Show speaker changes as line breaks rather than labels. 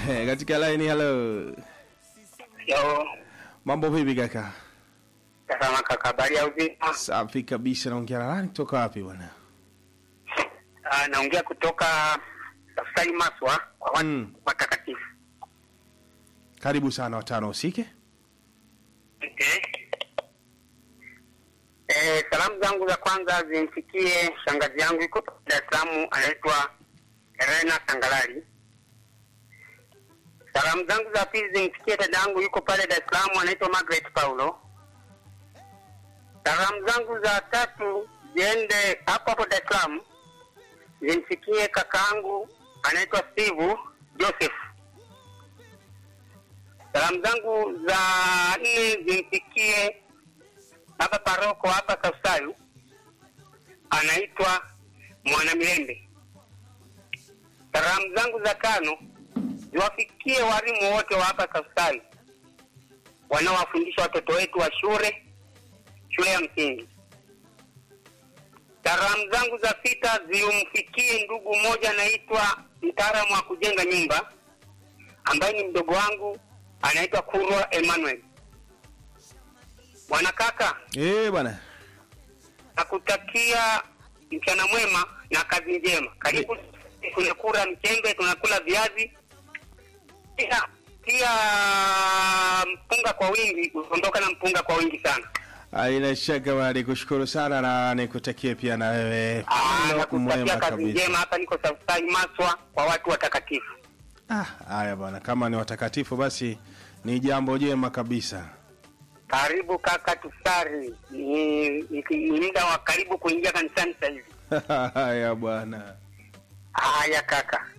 katika line hello
Yo,
mambo vipi kaka
tazama kaka, habari ya uzima?
safi kabisa naongea na nani kutoka wapi bwana
Ah, naongea kutoka Tafsiri Maswa kwa watu
Mm.
watakatifu.
karibu sana watano usike
Okay. Eh, salamu zangu za kwanza zimfikie shangazi yangu iko Dar es Salaam anaitwa Elena Sangalali. Salamu zangu za pili zimfikie dada yangu yuko pale Dar es Salaam anaitwa Margaret Paulo. Salamu zangu za tatu ziende hapo hapo Dar es Salaam zimfikie kakaangu anaitwa Steve Joseph. Salamu zangu za nne zimfikie baba paroko hapa Kausayu, anaitwa Mwanamilende. Salamu zangu za tano ziwafikie walimu wote wa hapa Kausayu wanaowafundisha watoto wetu wa shule shule ya msingi. Salamu zangu za sita zimfikie ndugu mmoja anaitwa mtaalamu wa kujenga nyumba ambaye ni mdogo wangu anaitwa Kurwa Emmanuel. Bwana kaka,
eh bwana
nakutakia mchana mwema na kazi njema. Karibu, tunakula mchembe, tunakula viazi, pia pia mpunga kwa wingi, unaondoka na mpunga kwa wingi sana.
aina shaka bwana nikushukuru sana na nikutakie pia na wewe
Ah,
mlo
nakutakia
mwema
kazi
kabisa
njema. Hapa niko Safari Maswa kwa watu watakatifu.
Ah, haya bwana kama ni watakatifu basi ni jambo jema kabisa
Karibu kaka, tusari. Ni, ni, ni muda wa karibu kuingia kanisani sasa hivi.
haya bwana
Haya kaka.